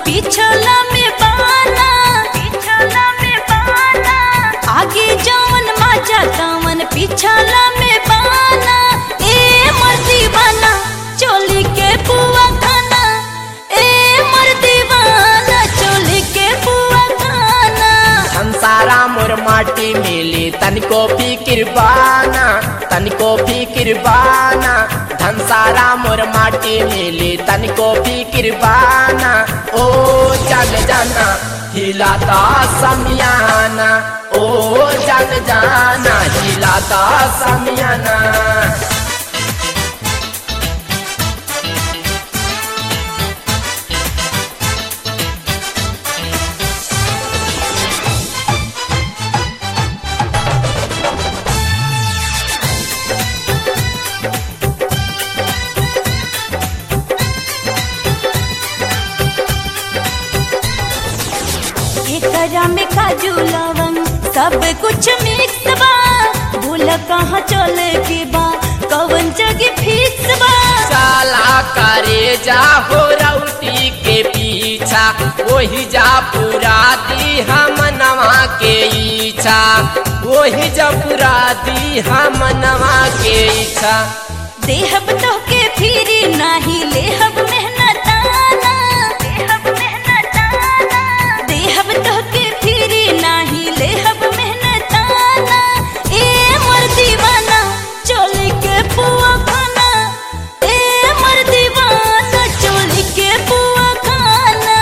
पिछला में बाना पिछला में बाना आगे जवन मजा तवन पिछला में बाना ए मर्दी बाना चोली के पुआ खाना ए मर्दी बाना चोली के पुआ खाना संसारा मोर माटी मिली तनिको फिकिर बाना तनिको फिकिर बाना धनसारा मोर माटी मिली तनिको फिकिर बाना ओ जन जाना हिलाता समियाना ओ जन जाना हिलाता समियाना एकरा में काजू लवंग सब कुछ मिक्स बा भूल कहाँ चले के बा कवन जगह फिक्स बा साला करे जा हो रउटी के पीछा वही जा पूरा दी हम नवा के इच्छा वही जा पूरा दी हम नवा के इच्छा देहब तो के फिरी नाही लेहब मेहनताना देहब मेहनताना देहब तो के फिरी नाही लेहब मेहनताना ए मर दीवाना चोली के पुआ खाना ए मर दीवाना चोली के पुआ खाना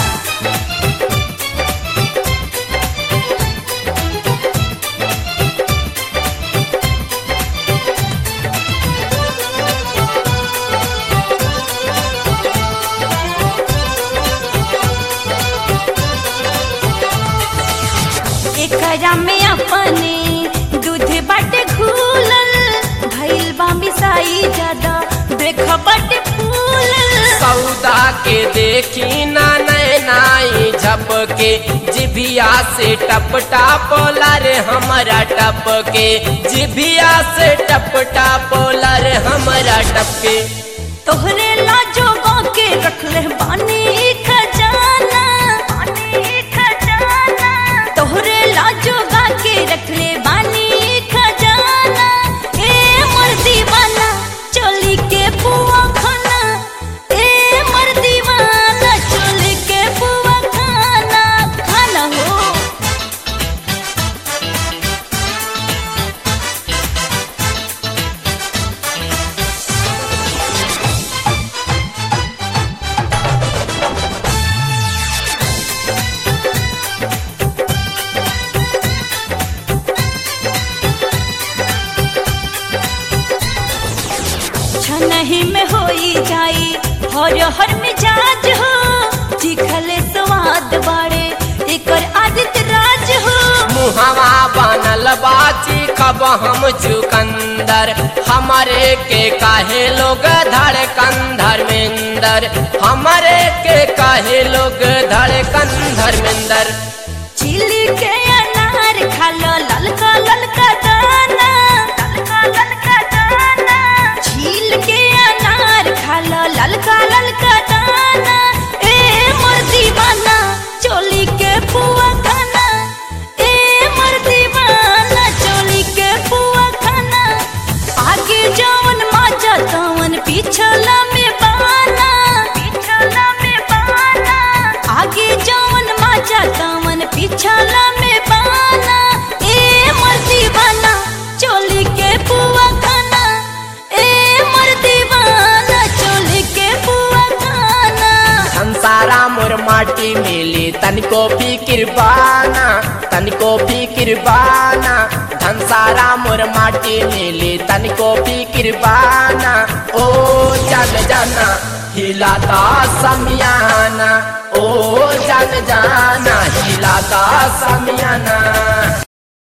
एकरा में अपने दूध बाटे घूलल भइल बा मिसाई ज्यादा देख बाटे फूलल सौदा के देखी ना नैनाई झपके जिभिया से टप टापोला रे हमारा टपके जिभिया से टप टापोला रे हमारा टपके तोहरे लाजो के रखले बानी खजाना बानी खजाना तोहरे लाजो के रखले बानी खजाना ए मर दीवाना चोली के पुआ खाना ए मर दीवाना चोली के पुआ खाना खाना हो छनही में होई जाई हर हर मिजाज हो चिखले स्वाद बाड़े एकर आदित राज हो मुहवा बनल बाची कब हम चुकंदर हमारे के काहे लोग धड़कन धर्मेंदर हमारे के काहे लोग धड़कन धर्मेंदर चिली के अनार खालो ललका ललका दाना ललका ललका दाना छील के अनार खालो ललका ललका दाना ए मोर दीवाना चोली के पुआ खाना ए मोर दीवाना चोली के पुआ खाना आगे जवन माजा तवन पिछला में बाना पिछला में बाना आगे जवन माजा तवन पिछला में बाना ए मर दीवाना चोली के पुआ खाना ए मर दीवाना चोली के पुआ खाना संसारा मोर माटी मिली तनिको फिकिर बाना तनिको फिकिर बाना धनसारा मोर माटी मिली तनिको फिकिर बाना ओ जन जाना हिलाता समियाना ओ जन जाना हिलाता समियाना